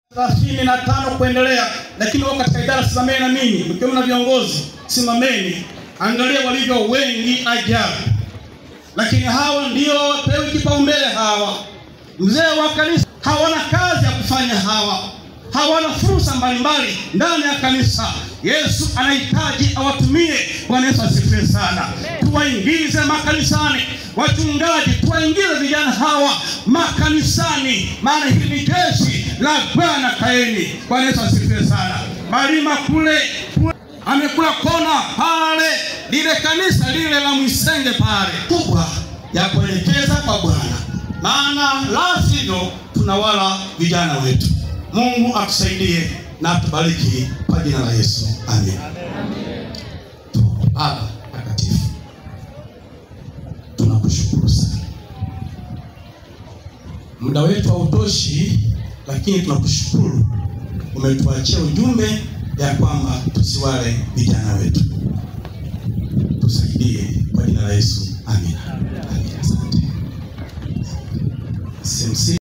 thelathini na tano kuendelea, lakini wao katika idara, simameni na ninyi mkiwemo na viongozi, simameni, angalia walivyo wengi ajabu. Lakini hawa ndio wapewi kipaumbele. Hawa mzee wa kanisa hawana kazi ya kufanya, hawa hawana fursa mbalimbali ndani ya kanisa. Yesu anahitaji awatumie. Bwana Yesu asifiwe sana. Tuwaingize makanisani, wachungaji, tuwaingize vijana hawa makanisani, maana hili ni jeshi la Bwana. Kaeni. Bwana Yesu asifiwe sana. Malima kule amekula kona pale, lile kanisa lile la Mwisenge pale kubwa ya kuelekeza kwa Bwana, maana la sivyo tunawala vijana wetu. Mungu atusaidie na atubariki kwa jina la Yesu, amen. Baba takatifu, tunakushukuru sana, muda wetu hautoshi, lakini tunakushukuru umetuachia ujumbe ya kwamba tusiwale vijana wetu. Tusaidie kwa jina la Yesu, amen. Amen. Asante.